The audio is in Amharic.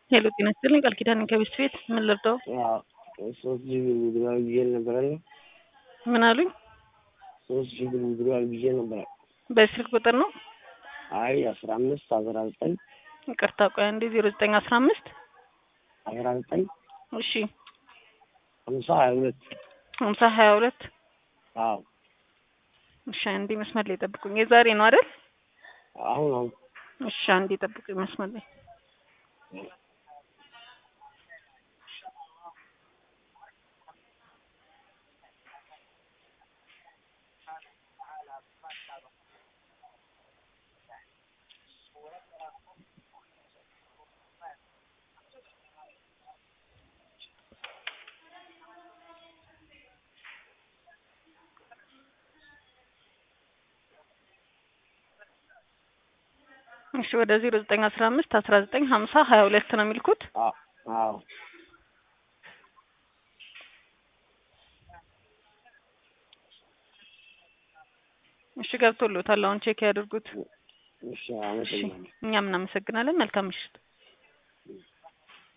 ሄሎ ጤና ይስጥልኝ ቃል ኪዳን ከቤት ቤት ምን ልርዳው? ሶስት ሺህ ብር ውድድሯል ብዬ ነበረ። ምን አሉኝ? ሶስት ሺህ ብር ውድድሯል ብዬ ነበረ። በስልክ ቁጥር ነው? አይ አስራ አምስት አስራ ዘጠኝ ይቅርታ ቆይ አንዴ ዜሮ ዘጠኝ አስራ አምስት አስራ ዘጠኝ እሺ ሀምሳ ሀያ ሁለት ሀምሳ ሀያ ሁለት አዎ እሺ አንዴ መስመር ላይ ጠብቁኝ። የዛሬ ነው አይደል? አሁን አሁን እሺ አንዴ ጠብቁኝ መስመር ላይ እሺ ወደ ዜሮ ዘጠኝ አስራ አምስት አስራ ዘጠኝ ሀምሳ ሀያ ሁለት ነው የሚልኩት። አዎ አዎ እሺ ገብቶልዎታል። አሁን ቼክ ያድርጉት። እሺ አመሰግናለሁ። እኛም እናመሰግናለን። መልካም ምሽት።